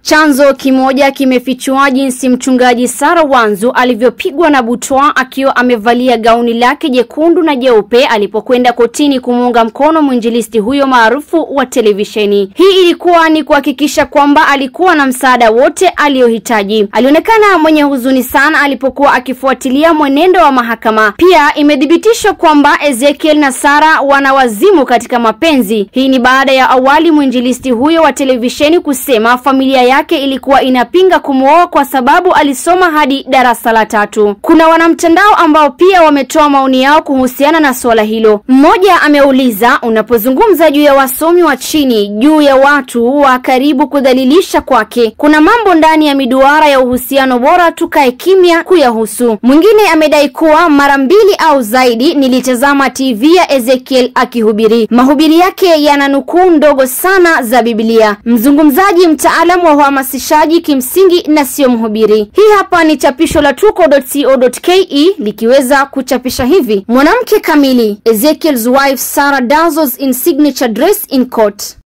Chanzo kimoja kimefichua jinsi mchungaji Sara Wanzu alivyopigwa na butwa akiwa amevalia gauni lake jekundu na jeupe alipokwenda kotini kumuunga mkono mwinjilisti huyo maarufu wa televisheni. Hii ilikuwa ni kuhakikisha kwamba alikuwa na msaada wote aliyohitaji. Alionekana mwenye huzuni sana alipokuwa akifuatilia mwenendo wa mahakama. Pia imethibitishwa kwamba Ezekiel na Sara wana wazimu katika mapenzi. Hii ni baada ya awali mwinjilisti huyo wa televisheni kusema familia yake ilikuwa inapinga kumwoa kwa sababu alisoma hadi darasa la tatu. Kuna wanamtandao ambao pia wametoa maoni yao kuhusiana na suala hilo. Mmoja ameuliza, unapozungumza juu ya wasomi wa chini, juu ya watu wa karibu kudhalilisha kwake, kuna mambo ndani ya miduara ya uhusiano, bora tukae kimya kuyahusu. Mwingine amedai kuwa mara mbili au zaidi nilitazama TV ya Ezekiel akihubiri. Mahubiri yake yana nukuu ndogo sana za Biblia. Mzungumzaji mtaalamu wa uhamasishaji kimsingi na sio mhubiri. Hii hapa ni chapisho la tuko.co.ke likiweza kuchapisha hivi: mwanamke kamili, Ezekiel's wife Sarah Dazzles in signature dress in court.